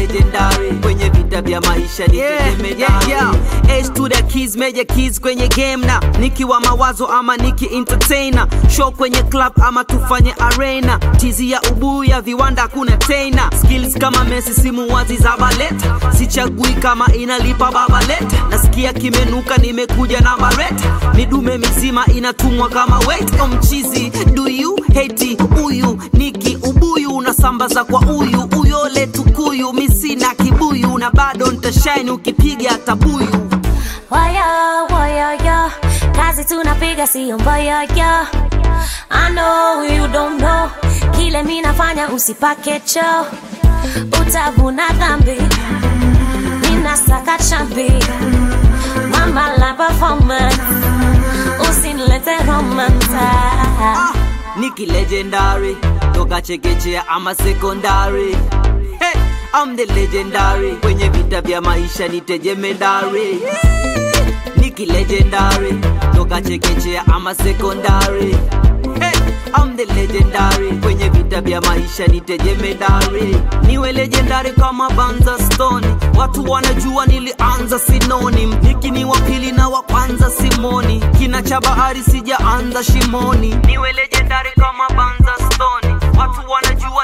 legendary kwenye vita vya maisha ni Yeah, yeah, yeah. H to the keys, major keys kwenye game na nikiwa mawazo ama niki entertainer show kwenye club ama tufanye arena tizi ya ubuyu ya viwanda kuna tena skills kama Messi simu wazi za baleta sichagui kama inalipa babaleta nasikia kimenuka nimekuja na bareta midume mizima inatumwa kama weight mchizi do you hate huyu niki ubuyu unasambaza kwa uyu uyole tukuyu misina kibuyu na bado ntashine ukipiga tabuyu Waya, waya, ya Kazi tunapiga siyo mbaya, ya I know you don't know Kile mi nafanya usipake cho Utavuna dhambi Ninasaka chambi Mama la performance Usinilete romance ah, niki legendary toka chekechea ama sekondari hey, I'm the legendary kwenye vita vya maisha nitejemedari niki legendary toka chekechea ama sekondari hey, I'm the legendary kwenye vita vya maisha nitejemedari niwe legendary kama banza stone watu wanajua nilianza sinoni niki ni wa pili na wa kwanza simoni kina cha bahari sijaanza shimoni niwe legendary kama banza stone watu wanajua